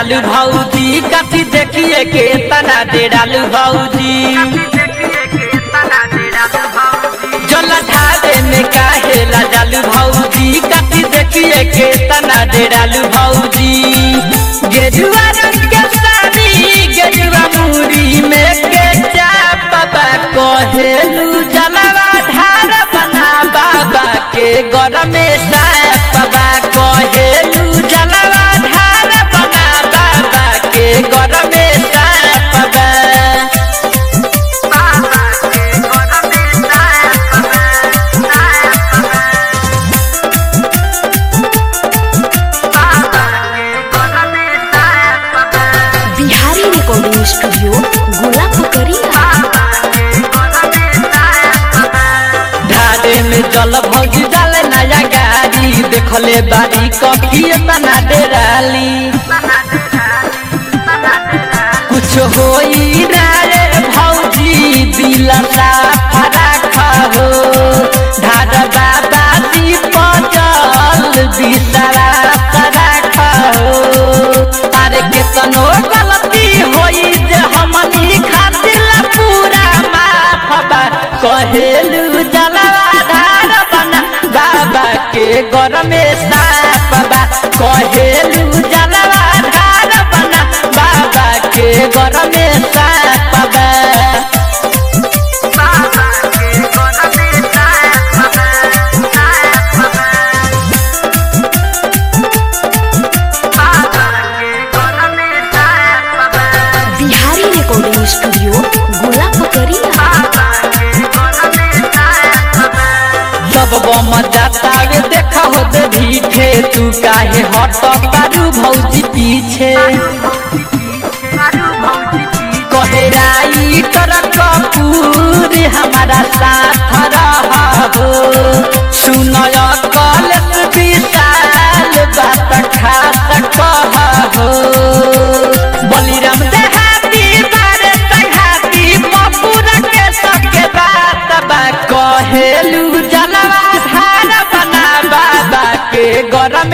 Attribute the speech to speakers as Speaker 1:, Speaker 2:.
Speaker 1: डेरालू भौजी कथी देखिए के तना डेरालू भौजी जल ढाबे में काहेला जालू भौजी कथी देखिए के तना डेरालू भौजी गेजुआ रंग के साड़ी गेजुआ मुरी में के चापबा कहेलू जलवा ढार बना बाबा के गरमे सापबा कहेलू जलवा ढार बना बाबा के गरमे सापबा
Speaker 2: बिहारी रिकॉर्डिंग स्टूडियो गोला पकड़िया
Speaker 1: ढाडे में जल भौजी डाले नया गाड़ी देखले बारी कॉफी तना डेराली कुछ होई ना रे भौजी दिल साफ राखा हो ढाड बाबा दीप जल बिसरा राखा हो अरे कितनो गलती होई जे हमनी खातिर पूरा माफ बा कहेलू जलवा धार बना बाबा के गरमे साफ बा कहेलू जलवा धार बना बाबा के गरमे साफ बा
Speaker 2: बिहारी रिकॉर्डिंग स्टूडियो गोला पकड़िया
Speaker 1: सब बम जातावे देखा हो दे भीठे तू काहे हट पारू भौजी पीछे कहेराई तर कपूर हमारा साथ रहो सुनय कलस विशाल बात खास कहो बलिराम देहाती बारे संघाती मपुर के सके बात बा कहेलू जलवा धार बना बाबा के गरम